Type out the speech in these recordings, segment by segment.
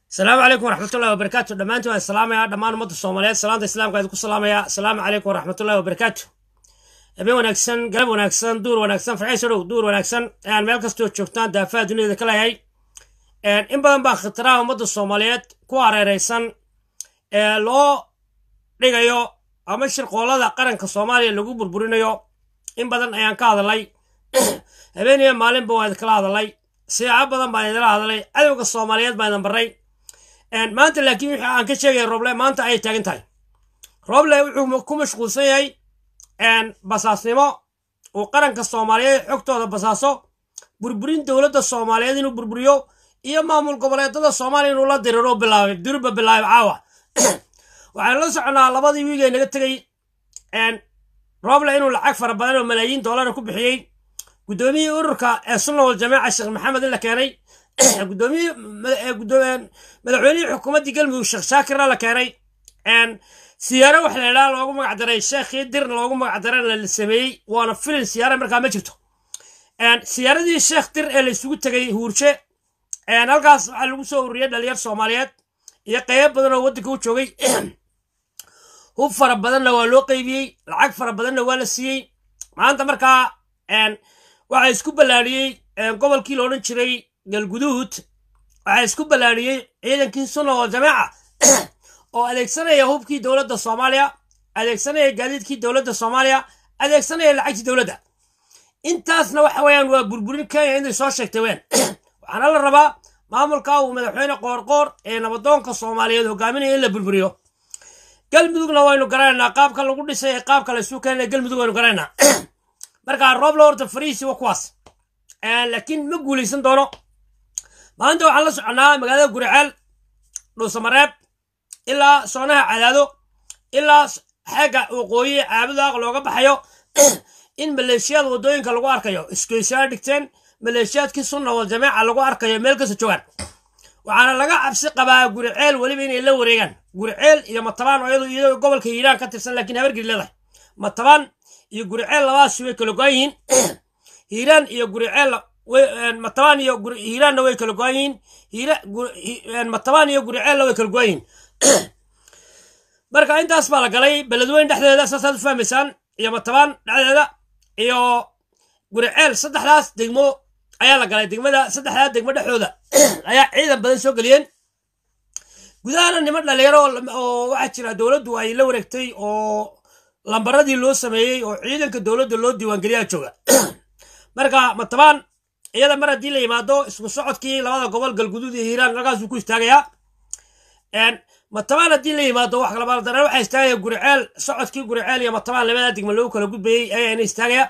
asalaamu calaykum waraxmatullahi wabarakaatu dhammaantiin waan salaamaya dhammaan ummadda soomaaliyeed salaanta islaamka idinku salaamaya asalaamu calaykum waraxmatullahi wabarakaatu habeen wanaagsan galab wanaagsan duur wanaagsan farxayso dhow duur wanaagsan ayaan meel kastoo joogtaan daafaha duniyada ka leeyahay in badan baa khitiraha ummadda soomaaliyeed ku hareeraysan ee loo dhigayo ama shirqoolada qaranka soomaaliya lagu burburinayo in badan ayaan ka hadalay habeeniyo maalinba waan idinkala hadalay siyaabo badan baan idinla hadalay cadowga soomaaliyeed baan idin barray maanta laakiin wixii aan ka sheegaya roble maanta ayay taagan tahay roble wuxuu ku mashquulsan yahay basaasnimo uu qaranka soomaaliyeed xogtooda basaaso burburin dowladda soomaaliyeed inuu burburiyo iyo maamul goboleedada soomaaliya inuu la diriro bilaabay durba bilaabay caawa waxaan la soconaa labadii wiigee naga tegey roble inuu lacag fara badan oo malaayiin doolara ku bixiyey guddoomiyihii ururka ee sunna wal jamaaca sheekh maxamed in la keenay madaxweynihii xukuumaddii galmudug sheekh shaakirna la keenay siyaaro wax la idhaha loogu magac daray sheekhii dirna loogu magac darayna la sameeyey waana filin siyaara markaa ma jirto siyaaradii sheekh dir ee la isugu tegay huurshe halkaas waxaa lagu soo ururiyay dhalinyar soomaaliyeed iyo qeybo badan oo waddanka u joogay hub fara badanna waa loo qeybiyey lacag fara badanna waa la siiyey maanta markaa waxaa isku ballaadhiyey gobolkii la odhan jiray galguduud waxaa isku ballaadhiyey ciidankii sunna wal jamaaca oo adeegsanaya hubkii dowladda soomaaliya adeegsanaya gaadiidkii dowladda soomaaliya adeegsanaya lacagtii dowladda intaasna waxa weeyaan waa burburin kenya inay soo sheegtay ween waxaana la rabaa maamulka uu madaxweyne qoorqoor ee nabadoonka soomaaliyeed hogaaminaya in la burburiyo galmudugna waynu garanaynaa qaabka lagu dhisay ee qaabka la isu keenaya galmudug waynu garanaynaa marka roobla horta fariisi waa kuwaas laakiin ma guulaysan doono maanta waxaan la soconaa magaalada guriceel dhuusamareeb ilaa soonaha cadaado ilaa xeegga waqooyi caabudaaq looga baxayo in maleeshiyada waddooyinka lagu arkayo isgoysyaa dhigteen maleeshiyaadkii sunna wal jamaaca lagu arkayo meel kasta joogaan waxaana laga cabsi qabaa guriceel weliba inay la wareegaan guriceel iyo matabaan oo iyadoo gobolka hiiraan ka tirsan laakiin habargiri leedahay matabaan iyo guriceel labadaasi way kala go-an yihiin hiiraan iyo guriceel matabaan iyo hiiraanna way kala go-an yihiin matabaan iyo guriceelna way kala go-an yihiin marka intaas baa la galay beledweyn dhexdeeda saasaad u fahmaysaan iyo matabaan dhexdeeda iyo guriceel saddexdaas degmo ayaa la galay degmada saddexdaa degmo dhexdooda ayaa ciidan badan soo geliyeen gudahana niman dhalinyaro oo waxaa jira dowladdu ay la wareegtay oo lambaradii loo sameeyey oo ciidanka dowladda loo diiwaangeliyaa jooga marka matabaan iyada mar haddii la yimaado isku socodkii labada gobol galguduud iyo hiiraan halkaasuu ku istaagayaa matabaan haddii la yimaado wax kalabadana waxaa istaagaya guriceel socodkii guriceel iyo matabaan labada degmo lagu kala gudbayey ayaana istaagaya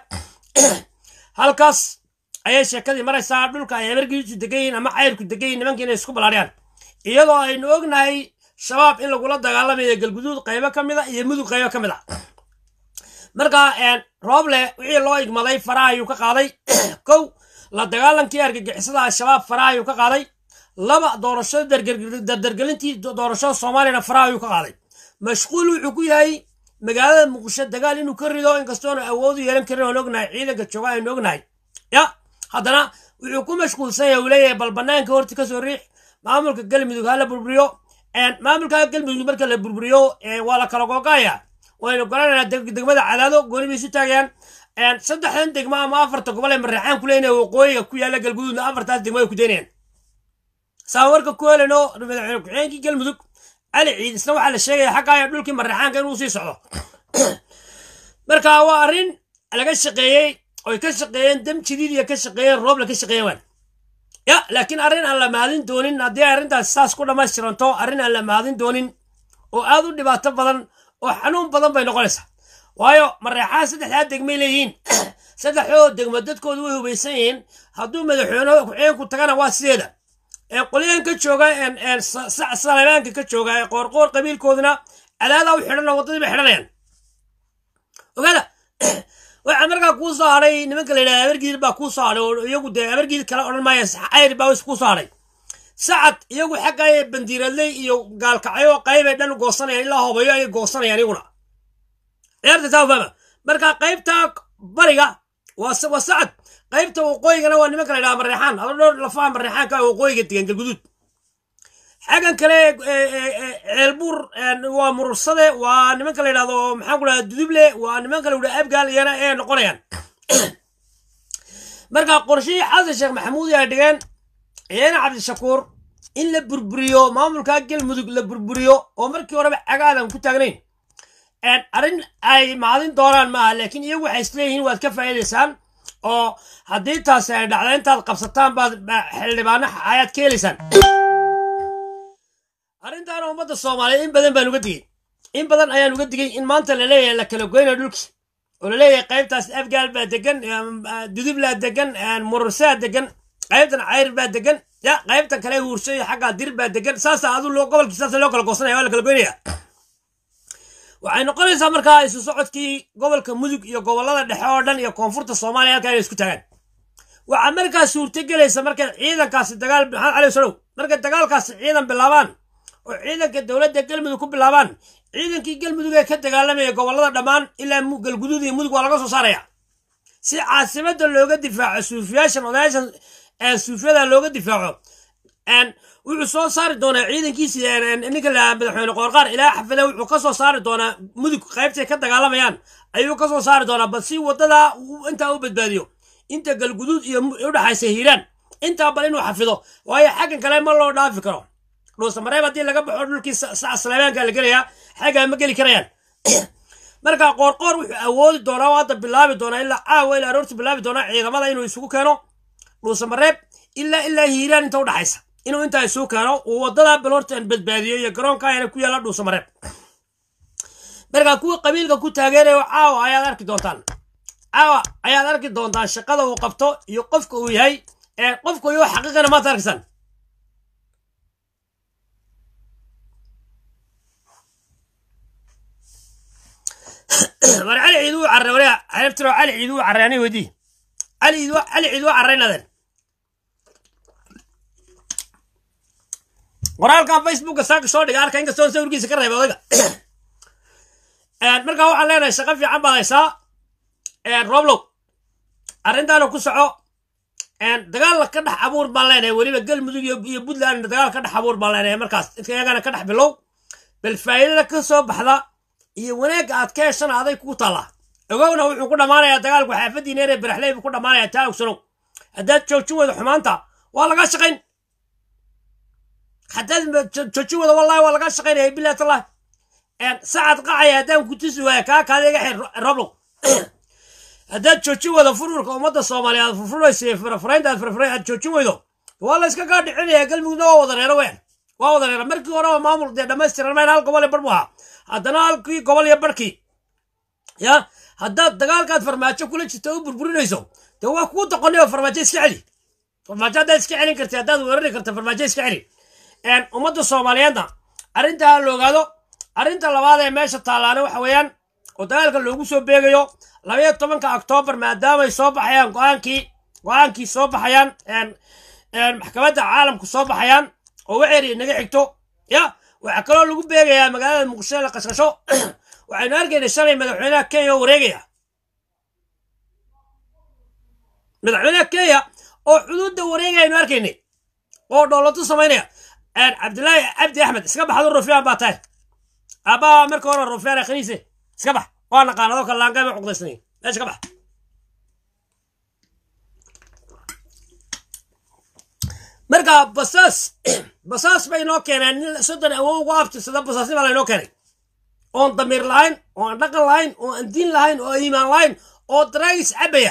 halkaas ayay sheekadii maraysaa dhulka ay amargiisu degan yihiin ama cayrku degan yihin nimankii inay isku ballaadhiyaan iyadoo aynu ognahay shabaab in lagula dagaalamayo galguduud qaybo ka mid a iyo mudug qaybo ka mid a marka rooble wixii loo igmaday faraha ayuu ka qaaday kow la dagaalankii argagixisada al-shabaab faraha ayuu ka qaaday laba doorashada dardargelintii doorashada soomaaliyana faraha ayuu ka qaaday mashquul wuxuu ku yahay magaalada muqdisho dagaal inuu ka rido inkastoona awoodu yeelan karin oon ognahay ciidanka jooga aynu ognahay ya haddana wuxuu ku mashquulsan yahay uu leeyahay bal banaanka horti kasoo riix maamulka galmudug ha la burburiyo maamulka galmudug marka la burburiyo waa la kala googaya waynu garanaynaa degmada cadaado gooni bay isu taagayaan saddexdan degmo ama afarta gobol ee mareexaan ku leynaya waqooyiga ku yaalla galguduudna afartaas degmo ay ku daynayaan saan warka ku helayno madaxweyne ku-xigeenkii galmudug cali ciid isna waxaa la sheegaya xaggaaya dhulkii mareexaanka inuu sii socdo marka waa arrin laga shaqeeyey oy ka shaqeeyeen dam jidiidiya ka shaqeeyeen roobla ka shaqeeyen waan ya laakiin arrin aan la mahadin doonin haddii arrintaas saas ku dhammaystiranto arrin aan la mahadin doonin oo aad u dhibaato badan oo xanuun badan bay noqonaysaa waayo mareexaha saddexdaa degmay leeyihiin saddexdoo degmo dadkoodu way hubaysan yihiin hadduu madaxweyne ku-xigeenku tagana waa sideeda qolyahan ka jooga saleebaanka ka jooga ee qoorqoor qabiilkooduna cadaadaa u xidhan oo waddadii bay xidhanayaan ogaada waxaa markaa kuu soo hadhay nimanka la yidhaha abargiid baa kuu soo hadhay oo iyagu dee abargiid kale odhan maaya cayr baa kuu soo hadhay sacad iyagu xaggaaye bandiiradley iyo gaalkacyo qaybay dhan goosanayaan ilaa hobayo ayay goosanayaan iyaguna ciyaarta taa fahma marka qaybta bariga waa sacad qaybta waqooyigana waa nimanka la yidhaha mareexaan haba dhowr lafaha mareexaanka waqooyiga degan galguduud xaggan kale ceelbuur waa murursade waa nimanka la yidhahdo maxaan ku dhaha duduble waa nimanka la yidhahdo abgaal iyana ee noqonayaan marka qorshihii xasan sheekh maxamuud ay dhigeen ciidana cabdishakuur in la burburiyo maamulka galmudug la burburiyo oo markii horeba cagaadan ku taagnayn arrin ay maadin doonaan maaha laakiin iyagu waxay isleeyihiin waad ka faa'iidaysaan oo haddii taasi ay dhacda intaad qabsataan baad xildhibaano ayaad ka helaysaan arrintaana ummadda soomaaliyeed in badan baan uga digay in badan ayaan uga digay in maanta la leeyahay la kala goynayo dhulkii oo la leeyahay qaybtaas afgaal baa degan dudublaa degan murursaa degan qaybtan cayr baa degan ya qaybtan kale huursho iyo xaggaa dir baa degan saasa adu gobolkii saasa loo kala goosanaya waa la kala goynaya waxay noqonaysaa markaa isu socodkii gobolka mudug iyo gobolada dhexe oo dhan iyo koonfurta soomaaliya halkaa inay isku taagaan waxaa markaa suurtagelaysa markay ciidankaasi dagaal maxamed cali salow markay dagaalkaasi ciidan bilaabaan oo ciidanka dowladda galmudug ku bilaabaan ciidankii galmudug ee ka dagaalamaya gobolada dhammaan ilaa galguduud iyo mudug waa laga soo saaraya si caasimada looga difaaco suufiyaashan odayaashan suufiyada looga difaaco wuxuu soo saari doonaa ciidankiisi ninka la madaxweyne qoorqaar ilaa xafada wuxuu ka soo saari doonaa mudug qaybtay ka dagaalamayaan ayuu ka soo saari doonaa bal si wadada intaa u badbaadiyo inta galguduud iyo udhaxaysa hiiraan intaa bal inuu xafido waayo xaggan kale ma loo dhaafi karo dhuusamareeb haddii laga baxo dhulkii salaabaanka la gelayaa xaggaa ma geli karayaan marka qoorqoor wuxuu awoodi doonaa hadda bilaabi doonaa ilaa caawa ilaa aroorti bilaabi doonaa ciidamada inuu isugu keeno dhuusamareeb ilaa ilaa hiiraan inta udhaxaysa inuu intaa isugu keeno uu wadada balortan badbaadiyo iyo garoonka ayna ku yaalla dhuusamareeb marka kuwa qabiilka ku taageerayo caawa ayaad arki doontaan caawa ayaad arki doontaan shaqada uu qabto iyo qofka uu yahay ee qofka iyo xaqiiqana maad arkaysaan war cali ciid uu carray wariya xeebtiro cali ciid uu carray ani weydii cali ciid cali ciid uu carraynaden qoraalkan facebooka saaka soo dhiga arka inkastoo sawirkiisa ka reebay odayga markaa waxaan leenahay shaqo fiican baad haysaa roblow arrintaana ku soco dagaal ka dhex abuur baan leenahay weliba galmudug iyo puntland dagaal ka dhex abuur baan leenahay markaas iyagana ka dhex bilow bal faa'iidada ka soo baxda iyo wanaagga aad ka heshana aday kugu taallaa ogowna wuxuu ku dhammaanayaa dagaalku xaafadiina eree baraxley buu ku dhammaanayaa taa ogsanow haddaad joojin weydo xumaanta waa laga shaqayn haddaad joojin weydo wallahi waa laga shaqaynaya bilahi tallah sacad qacaya haddaan ku tusi waaya kaa kaada iga xir roblow haddaad joojin weydo furfurka ummadda soomaaliya aad furfuraysa iyo furfuraynta aad furfuray aad joojin weydo waa la iska gaa dhicinaya galmudugna waa wada reero weyn waa wada reero markii horeba maamul dee dhammaystiran mayn hal gobol iyo bar buu ahaa haddana halkii gobol iyo barkii ya haddaad dagaalkaad farmaajo kula jirto u burburinayso dee waa kugu doqonay oo farmaajo iska celi farmaajo haddaad iska celin karti haddaad weerari karta farmaajo iska celi ummadda soomaaliyeedna arrintaa la ogaado arrinta labaad ee meesha taallaana waxa weeyaan oo dagaalka loogu soo beegayo labayo tobanka oktoobar maadaamay soo baxayaan go-aankii go-aankii soo baxayaan maxkamadda caalamku soo baxayaan oo waxeeri naga xigto ya waxaa kaloo lagu beegayaa magaalada muqdisho la qashqasho waxaynu arkaynay shalay madaxweynaha kenya oo wareegaya madaxweynaha kenya oo xuduudda wareegaya aynu arkaynay oo dhoolato samaynaya cabdilaahi cabdi axmed iska baxdo rufyaan baa tahay aabbaha marka hore rufyaan khaniise iska bax waa naqaan adoo kale laangaama cuqdaysnay meesha ka bax marka basaas basaas bay noo keeneen nin soddon awow ugu abtirsada basaasnima laynoo keenay oon damiir lahayn oo aan dhaqan lahayn oo aan diin lahayn oo iimaan lahayn oo daraagis cabaya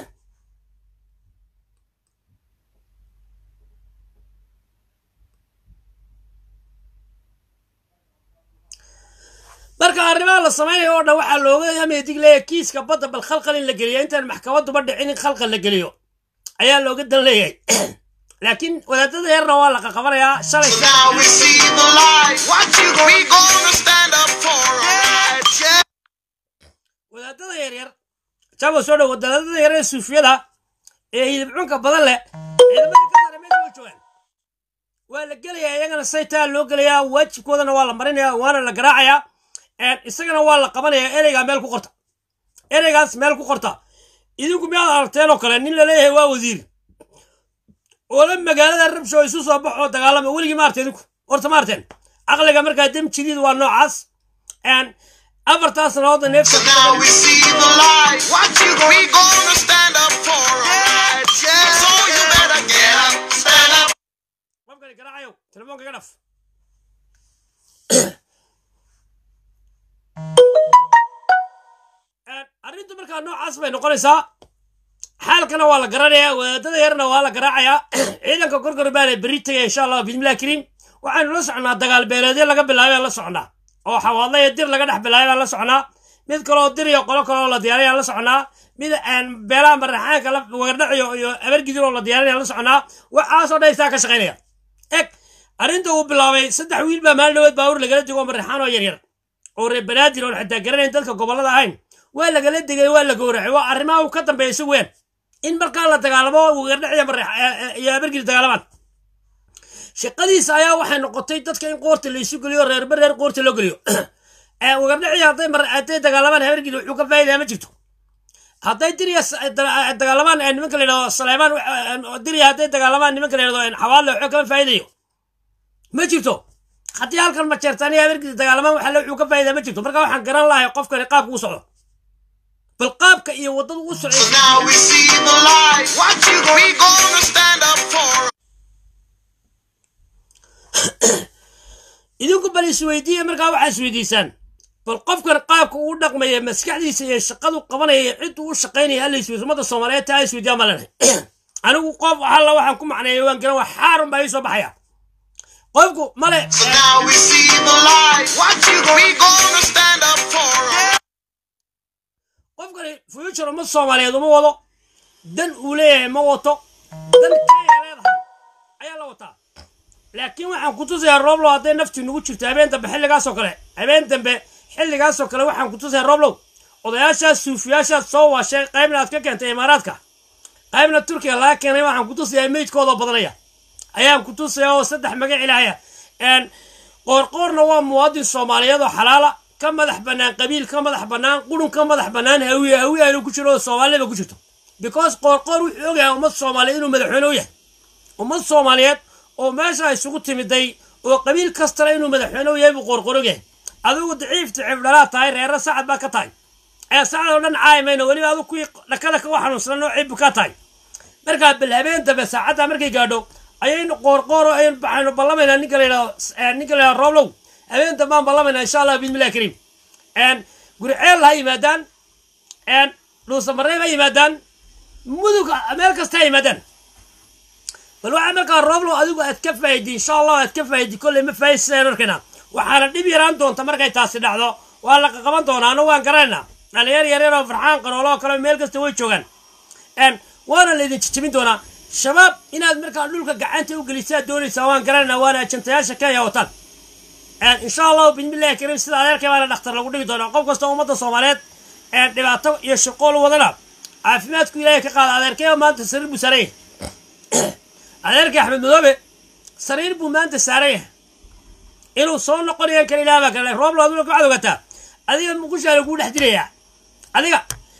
marka arrimaha la samaynayo oo dhan waxaa looga hameydig leeya kiiska badda bal khalqal in la geliyo intaan maxkamaduba dhicin in khalqal la geliyo ayaa looga dan leeyahay laakiin wadaadada yarna waa la qaqabanayaa shalay Now we see the light. What you we gonna stand up for our rights? Yeah. wadaadada yaryar jabo soo dhow wadaadada yar ee suufiyada ee hidibcunka badan leh ciidamada ka sare meesha way joogaan waa la gelayaa iyagana saytaa loo gelayaa waajibkoodana waa la marinayaa waana la garaacayaa isagana waa la qabanayaa ereygaa meel ku qorta ereygaas meel ku qorta idinku miyaad aragteen oo kale nin laleeyahay waa wasiir oo la magaalada rabsho isu soo baxoo dagaalama weligii ma arta idinku horta maarteen caqliga markaa dem jadiid waa noocaas afartaa sannadoodna neefta So now we see the light. What you we gonna stand up for our rights, yeah. So you better get up, stand up. qofkani garaacayo telefoonka iga dhaf arrintu markaa noocaas bay noqonaysaa xaalkana waa la garanayaa wadaadada yarna waa la garaacayaa ciidanka gorgor baana berri tegaya insha allah bismillahi kariim waxaynu la socnaa dagaal beeleedyo laga bilaabay aan la socnaa oo xawaadla iyo dir laga dhex bilaabay aan la socnaa mid kaloo dir iyo qolo kaloo la diyaaray aan la socnaa mid aan beelaha maraxaanka la wagardhaciyo iyo abargidin oo la diyaaray aan la socnaa waxaasoo dhan isaa ka shaqaynaya eg arrinta uu bilaabay saddex wiil baa maalin dhaweed baawur lagala dego maraxaan oo yaryar oo reer banaadir oon xitaa garanayn dadka gobollada ahayn waa lagala degay waa la gowracay waa arrimaha uu ka dambeeya si weyn in markaa la dagaalamo wagardhac iyo marax iyo abargidi dagaalamaan shaqadiisa ayaa waxay noqotay dadka in qoorta la isu geliyo reerba reer qoorta loo geliyo wagardhaci hadday mar hadday dagaalamaan habargidi wuxuu ka faa'iidaya ma jirto hadday diriya dagaalamaan nimanka la yidhahdo saleemaan diriya hadday dagaalamaan nimanka la yidhahdo xawaadle wuxuu kama faa'iidayo ma jirto haddii halkan majeertaan iyo habargidi dagaalamaan waxa wuxuu ka faa'iidaya ma jirto marka waxaan garan lahay qofkani qaabka u socdo bal qaabka iyo waddada u So socday now we see the light. What you we gonna stand up for? idinku bal isweydiiya markaa waxaa isweydiisaan bal qofkan qaabka uu dhaqmaya maskaxdiisa iyo shaqadu qabanaya iyo ciddu u shaqaynaya alla isweydiis ummadda soomaaliyeed taa isweydiyaa ma lenahay anigu qof alla waxaan ku macneeya waan garan waa xaarun baa ii soo baxaya qofku male So now we see the light. What you we gonna stand up for? qofkani future ummad soomaaliyeed uma wado dan uu leeyahay ma wato dan kenya leedahay ayaa la wataa laakiin waxaan ku tusayaa roblow hadday naftii nugu jirto habeen dambe xilligaasoo kale habeen dambe xilligaasoo kale waxaan ku tusayaa roblow odayaashaas suufiyaashaas soo waashay qaybna aad ka keentay imaaraadka qaybna turkiga laga keenay waxaan ku tusayaa meydkoodoo badanaya ayaan ku tusayaa oo saddex magac ilaahaya qoorqoorna waa muwaadin soomaaliyeed oo xalaala ka madax bannaan qabiil ka madax bannaan qurun ka madax bannaan hawiye hawiye aanu ku jiro oo soomaalida ku jirto because qoorqoor wuxuu ogyahay ummad soomaaliyeed inuu madaxweyne u yahay ummad soomaaliyeed oo meesha isugu timiday oo qabiil kastana inuu madaxweyne u yahay buu qoorqoor ogyahay adigu daciif daciif dhalaa tahay reere sacad baa ka tahay ee sacad oo dhan caay mayno weliba adigu kuwii dhakada ka xanuunsanan noocii buu ka tahay markaa bal habeen dambe saacadda markay gaadho ayaynu qoorqoor oo aynu baxaynu ballamaynaa ninka la yidhahdo ninka la yidhahdo rooblow habeen dambe aan ballamaynaa insha allah bismillahi kariim guriceel ha yimaadaan dhuusamareeb ha yimaadaan mudug meel kasta ha yimaadaan bal waxaa markaa rooblow adigu aad ka faa'idi insha allah aad ka faa'idi kolley ma faa'idsidaan arkayna waxaana dhib yaraan doonta markay taasi dhacdo waa la qaqaban doonaa anu waan garanaynaa dhalinyar yaryar oo farxaan qaroolo oo kale meel kasta way joogaan waana laydin jijibin doonaa shabaab inaad markaa dhulka gacanta u gelisaad doonaysaa waan garanaynaa waana ajantayaasha kenya wataan insha allahu bismillahi kariim sida adeerkay baana dhakhtar lagu dhigi doonaa qof kasta ummadda soomaaliyeed dhibaato iyo shaqool wadana caafimaadku ilaahay ka qaada adeerkay maanta sariir buu saaran yahay adeerkay axmed madoobe sariir buu maanta saaran yahay inuu soo noqonayan kale ilaah baa kale roob looduna waxaad ogataa adiga muqushaa laguu dhex dilayaa adiga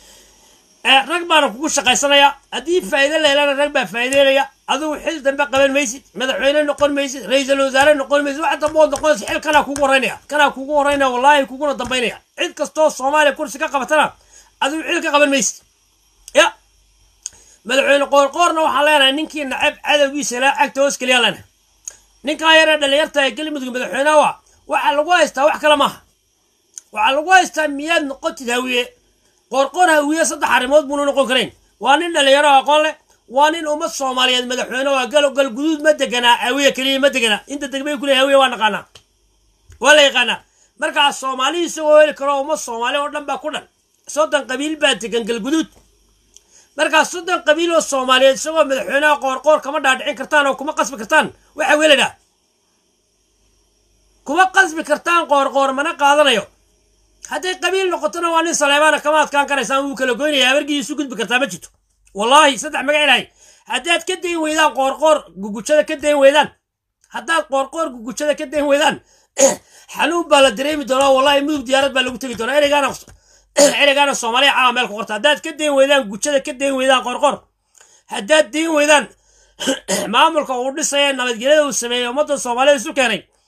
rag baana kugu shaqaysanaya haddii faa'iido la helana rag baa faa'iideynaya adigu xil dambe qaban maysid madaxweyne noqon maysid ra-iisul wasaare noqon maysid wax dambe ood noqonaysa xil kanaa kugu horeynaya kanaa kugu horeynaya wallaahi kuguna dambaynaya cid kastoo soomaaliya kursi ka qabatana adigu xil ka qaban maysid ya madaxweyne qoorqoorna waxaan leenahay ninkii nacab cadowgiisa ilaa cagta hoos keliya leenahay ninkaa yaree dhalinyarta ee galmudug madaxweynaha waa waxaa lagu haystaa wax kale maaha waxaa lagu haystaa miyaad noqotid hawiye qoorqoor hawiye saddex arrimood buuna noqon karayn waa nin dhalinyaro aqoon leh waa nin ummad soomaaliyeed madaxweyne waa gal gal guduud ma deganaa hawiye keliya ma deganaa inta degbay kule hawiye waa naqaanaa waa la yaqaanaa markaa soomaali isagoo heli karo ummad soomaali oo dhan baa ku dhan soddon qabiil baa degan galguduud markaa soddon qabiil oo soomaaliyeed isagoo madaxweynaha qoorqoor kama dhaadhicin kartaan oo kuma qasbi kartaan waxa weladhaa kuma qasbi kartaan qoorqoor mana qaadanayo hadday qabiil noqotona waa nin saleebaana kama adkaan karaysaan wuu kala goynaya habargii isu gudbi kartaa ma jirto wallaahi saddex magac ilahay haddaad ka dayn weydaan qoorqoor gugujada ka dayn weydaan haddaad qoorqoor gugujada ka dayn weydaan xanuun baa la dareemi doonaa wallahi mudug diyaarad baa lagu tegi doonaa ereygaana ereygaana soomaaliya caawa meel ku qorta haddaad ka dayn weydaan gujada ka dayn weydaan qoorqoor haddaad dayn weydaan maamulka uu dhisaya nabadgelyada uu sameeyey ummadda soomaalida isu keenay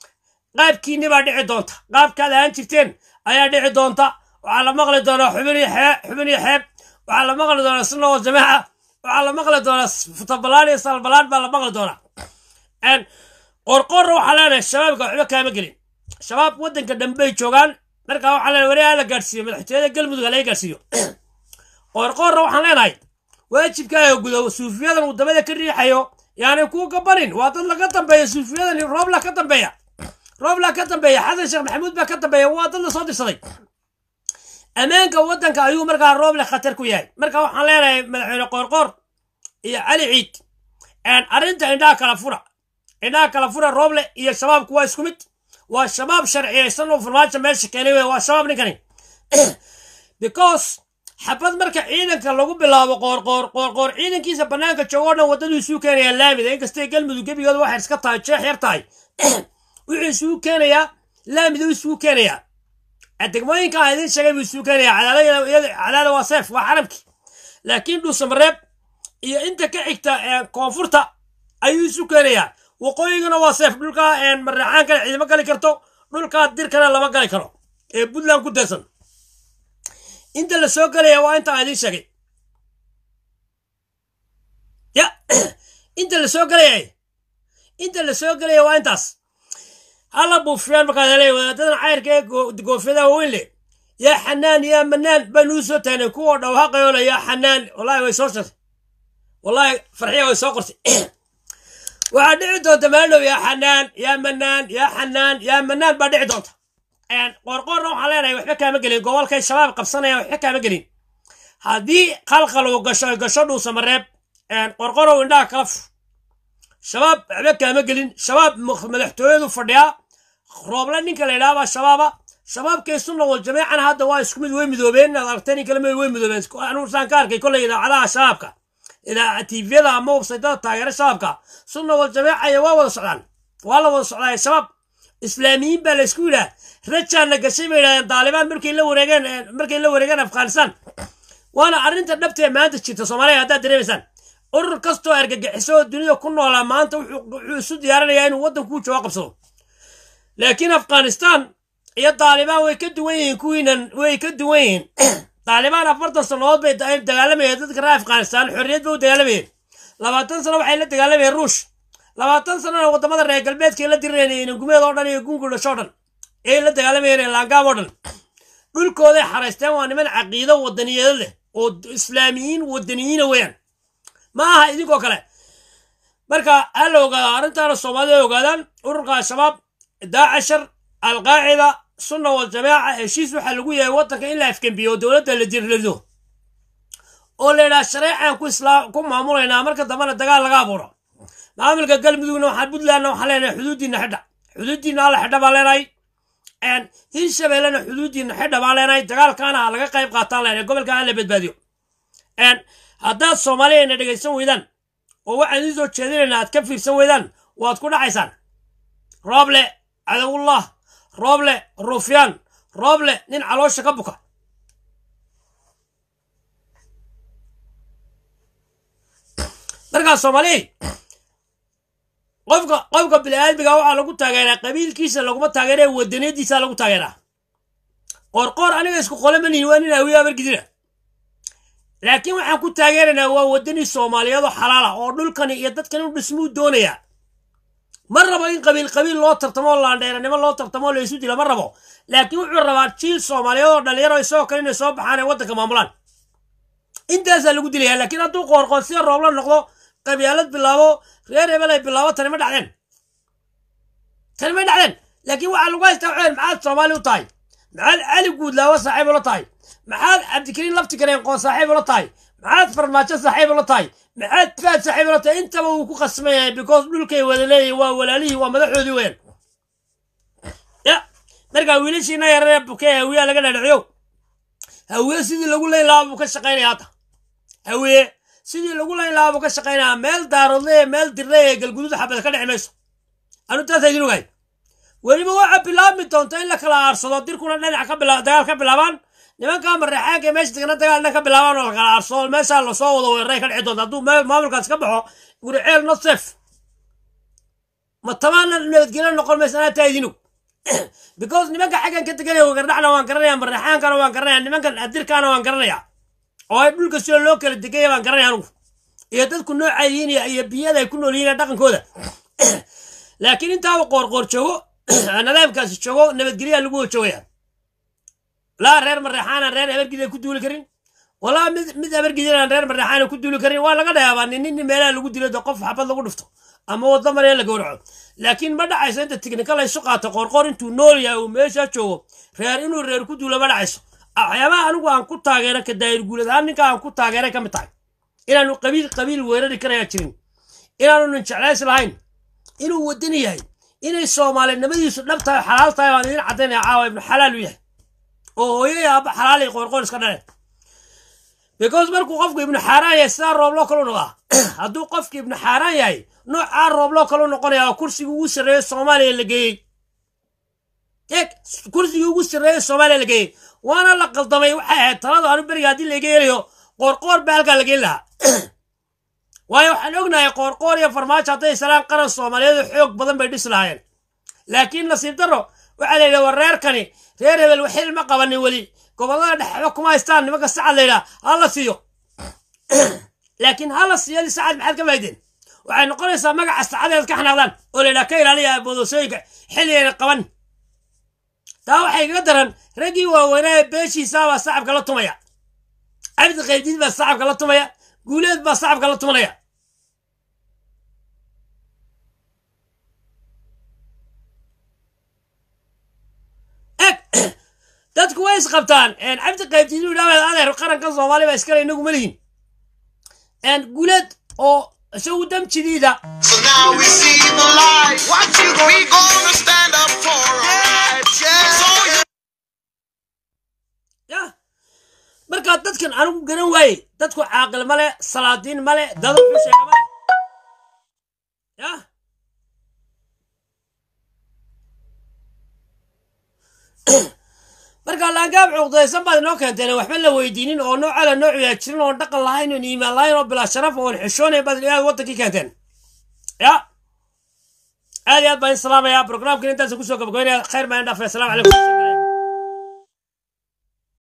qaabkiinni baa dhici doonta qaabkaad ahaan jirteen ayaa dhici doonta waxaa la maqli doonaa xubin iyo xeeb xubin iyo xeeb waxaa la maqli doonaa sunna wal jamaaca waxaa la maqli doonaa futabalaan iyo salbalaan baa la maqli doonaa qorqorra waxaa leenahay shabaabka waxba kaama gelin shabaab waddanka dhambey joogaan markaa waxaa leenahay wariyaa la gaadhsiiyo madaxtooyada galmudug laga gaadhsiiyo qorqorra waxaan leenahay waajibkaaga gudo suufiyadan uu dabada ka riixayo yaanay kuu gabanin waa dad laga dambeeya suufiyadan roobla ka dambeeya roobla ka dambeeya xasan sheekh maxamuud baa ka dambeeya waa dad la soo dirsaday ammaanka waddanka ayuu markaa rooble khatar ku yahay marka waxaan leenahay madaxweyne qoorqoor iyo cali ciid arrinta indhaha kala fura indhaha kala fura rooble iyo shabaabku waa isku mid waa shabaab sharciyaysan oo farmaajo meesha keenay wey waa shabaab ninkani because xabad marka ciidanka lagu bilaabo qoorqoor qoorqoor ciidankiisa bannaanka joogo o dhan waddaduu isuu keenayaa laamida inkastay galmudug gebigooda waxay iska tahay jeex yar tahay wuxuu isugu keenayaa laamida isugu keenayaa degmooyinka aan idin sheegay buu isugu keenayaa cadaada waa seef waa xaramki laakiin dhuusamareeb iyo inta ka xigta koonfurta ayuu isu keenayaa waqooyigana waa seef dhulka marraxaankana ciidamo gali karto dhulkaa dirkana lama gali karo ee puntland ku deersan inta la soo gelaya waa inta aan idiin sheegay ya inta la soo gelaya inta la soo gelaya waa intaas hala buufiyaan markaad helay wadaadadan cayrka ee goofyadaha waaweyn leh yaa xanaan yaa manaan baanuu soo taagnay kuwa dhawhaqayoola yaa xanaan wallahi way soo shartay wallahi farxiya way soo qortay waxaa dhici doonta maadhow yaa xanaan yaa manaan yaa xanaan yaa manaan baa dhici doonta qorqorna waxaan leenahay waxba kaama gelin gobolkay shabaab qabsanayaan waxba kaama gelin haddii qalqal uu gasho gasho dhuusamareeb qorqorow indhaha kala fur shabaab waxba kaama gelin shabaab madaxtooyadu fadhiyaa rooble ninka la yidhahabaa shabaaba shabaabkay sunna wal jameecana hadda waa isku mid way midoobeen inaad aragteen in kale ma way midoobeen anuusaan ka arkay kolley idaacadaha shabaabka idaa tviyada ama websaytada taageera shabaabka sunna wal jameeca iyo waa wada socdaan waa la wada socdaa shabaab islaamiyiin baa la isku yidhaha rajaana gashay bay yidhahdeen daalibaan markay la wareegeen markay la wareegeen afghanistan waana arrinta dhabtee maanta jirta soomaaliya haddaad dareemaysaan urur kastoo argagixiso oo dunida ku noolaa maanta wuxuu isu diyaarinayaa inuu waddankuu jooga qabsado laakiin afghanistan iyo daalibaan way ka duwan yihiin kuwiinan way ka duwan yihiin daalibaan afartan sannadood bay dagaalamayeen dadka reer afghanistan xorriyad bay u dagaalamayeen labaatan sano waxay la dagaalamayeen ruush labaatan sanona waddamada reer galbeedkay la dirireen gumeed oo dhan iyo gungu dhasho dhan ay la dagaalamayeen laangaab oo dhan dhulkooday xaraysteen waa niman caqiido wadaniyeeda leh oo islaamiyiin wadaniyiina weeyaan ma aha idinkoo kale marka ha la ogaado arrintaana soomaalida ogaadaan ururka al-shabaab daacashar alqaacida sunna wal jamaaca heshiis waxaa lagu yahay waddanka in la afgembiyo oo dowladda la dirlado oo la yidhaha shareecaan ku islaam ku maamulaynaa marka dambena dagaal laga abuuro maamulka galmudugna waxaan puntlandna waxaan leenahay xuduuddiina xidha xuduuddiina alla xidha baan leenahay hirshabeellena xuduuddiina xidha baan leenahay dagaalkaana ha laga qayb qaataan leenahay gobolka ha la badbaadiyo haddaad soomaaliyana dhegaysan weydaan oo waxaan idiin soo jeedinayna aad ka fiirsan weydaan waad ku dhacaysaan rooble cadowullah rooble rufyaan rooble nin caloosha ka buka markaa soomaaliya qofka qofka bini-aadmiga waxaa lagu taageeraa qabiilkiisa laguma taageera wadaniyadiisa lagu taageeraa qoorqoor aniga isku qole ma nihin waa nin awiya abargidina laakiin waxaan ku taageeraynaa waa wadani soomaaliyeedoo xalaala oo dhulkani iyo dadkani u dhismuu doonayaa ma rabo in qabiil qabiil loo tartamo laandheeranimo loo tartamo la isu dila ma rabo laakiin wuxuu rabaa jiil soomaaliyeed oo dhalinyaro isagoo kale inay soo baxaan ee waddanka maamulaan intaasaa lagu dilayaa laakiin hadduu qoorqoor sida roobla noqdo qabyaalad bilaabo reer hebel ay bilaabo tani ma dhacdeen tani ma dhacdeen laakiin waxaa lagu haystaa waxaa maxaad soomaali u tahay maxaad cali guudlaawo saaxiib ula tahay maxaad cabdikariin lafti kareen qoon saaxiib ula tahay maxaad farmaajo saaxiib ula tahay maxaad faad saaxiib ula tahay intaba wuu ku qasban yahay because dhulkay wada leeyihin waa walaalihii waa madaxoodii weyn ya markaa wiilashiina yararee bukee hawiyaa laga dhadhiciyo hawiye sidii lagu leyn lahaa buu ka shaqaynaya hadda hawiye sidii lagu layn lahaa buu ka shaqaynayaa meel daaroodle meel dirle ee galguduud xabad ka dhici mayso anu taasa idin ogahay weliba waxaa bilaabmi doonta in la kala aarsado dirkuna dhinac ka bila dagaal ka bilaabaan nimankaa mareexaanka meesha degna dagaal dhan ka bilaabaan oo la kala aarsado meeshaa lasoo wado weeraray ka dhici doonta hadduu maamulkaas ka baxo guriceel not safe ma tamaana nabadgelyo noqon maysa anaa taa idin og because nimanka xaggan ka teganaya wagardhacna waan garanaya marraxaankana waan garanaya nimankan adirkaana waan garanaya oo ay dhulka sida loo kala degaya baan garanaya anugu iyo dadku noocay yihiin iyo- iyo biyada ay ku nool yihiin iyo dhaqankooda laakiin intaaba qoorqoor joogo nadaamkaasi joogo nabadgelyaa lagu wada joogaya laa reer marreexaana reer abargida ku duuli karin walaa mid mid abargidinaan reer marreexaana ku duuli karin waa laga dhayaabaa nin nin meelaha lagu dilo de qof xabad lagu dhufto ama waddo maree la gowraco laakiin ma dhacayso inta tiknikal isu qaato qoorqoor intuu nool yahay uu meesha joogo reer inuu reer ku duulo ma dhacayso waxyaabaha anigu aan ku taageera ka daayir guulad ahaan ninka aan ku taageeray ka mid tahay inaanu qabiil qabiil weerari karaya jirin inaanu nin jeclays lahayn inuu wadani yahay inay soomaalinimadiisu dhab tahay xalaal tahay baan idin caddaynaya caawa ibnu xalaal u yahay oo hooyay aabba xalaalay qoorqoor iska dhaleen because markuu qofku ibnu xaaraan yahay sidaa roobloo kalu noqdaa hadduu qofku ibnu xaaraan yahay noocaa roobloo kalu noqonaya oo kursigii ugu sarreeyo soomaaliya la geeyey eeg kursigii ugu sarreeyo soomaaliya la geeyey waana la qaldamay waxay ahayd taladu anu beriga haddii laga helayo qoorqoor baa halkaa la geyn lahaa waayo waxaan ognahay qoorqoor iyo farmaajo hadday salaan qaran soomaaliyeed oo xoog badan bay dhisi lahaayeen laakiin nasiib darro waxaa la yidhi war reerkani reer hebel waxil ma qabanin weli gobollada dhexba kuma haystaan nimanka sacad la yidhaha ha la siiyo laakiin ha la siiyo sacad maxaad ka faa'iideen waxay noqonaysaa magaca sacadeed ka xanaaqdaan oo la yidhaha ka ilaaliya boodosooyinka xilligayna qaban taa waxay kaga daran raggii waaweynaa ee beeshiisaabaa sacabka la tumaya cabdi qaybdiid baa sacabka la tumaya guuleed baa sacabka la tumanaya eg dadku way isqabtaan cabdi qaybdiid inuu yidhahdo adeer qaranka soomaaliya baa iskale inagu malihin guuleed oo isagu damjidiida So now we see the light. What you gonna We gonna stand up for our rights. Yeah. So you yah markaa dadkan anigu garan waaye dadku caaqil male salaadiin male dada xusheega male yah marka laangaab cuqdaysan baad inoo keenteen waxba la weydiinin oo noocala noociyaa jirin oon dhaqan lahayn oon iimaan lahayn oo bilaa sharaf oon xishoonayn baad aad wadankii keenteen ya aad iyo aad baan in salaamaya programkan intaas kusoo gabagabeynaya khayr baan in dhaafay asalamu calaykum